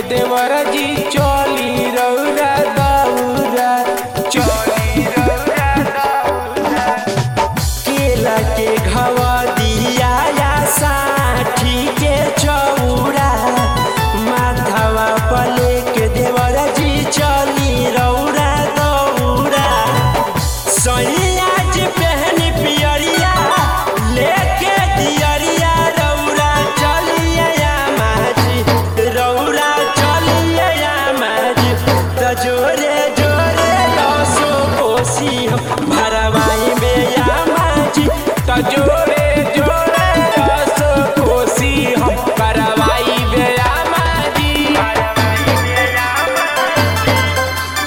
देवर जी चली रौरा दौरा चली रौरा दौरा केला के घवा दिया या साठी के चौरा माथावा पले के देवर जी चली रौरा दौरा सैया जी पहन पियरिया लेके दियरिया रौरा चलिए या माजी रौरा चलिए या माजी त जोरे जोरे लसो कोसी हम भरवाई में या माजी त जोरे जोरे लसो कोसी हम भरवाई में या माजी भरवाई में या माजी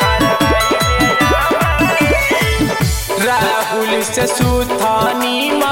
राहुल से सुथानी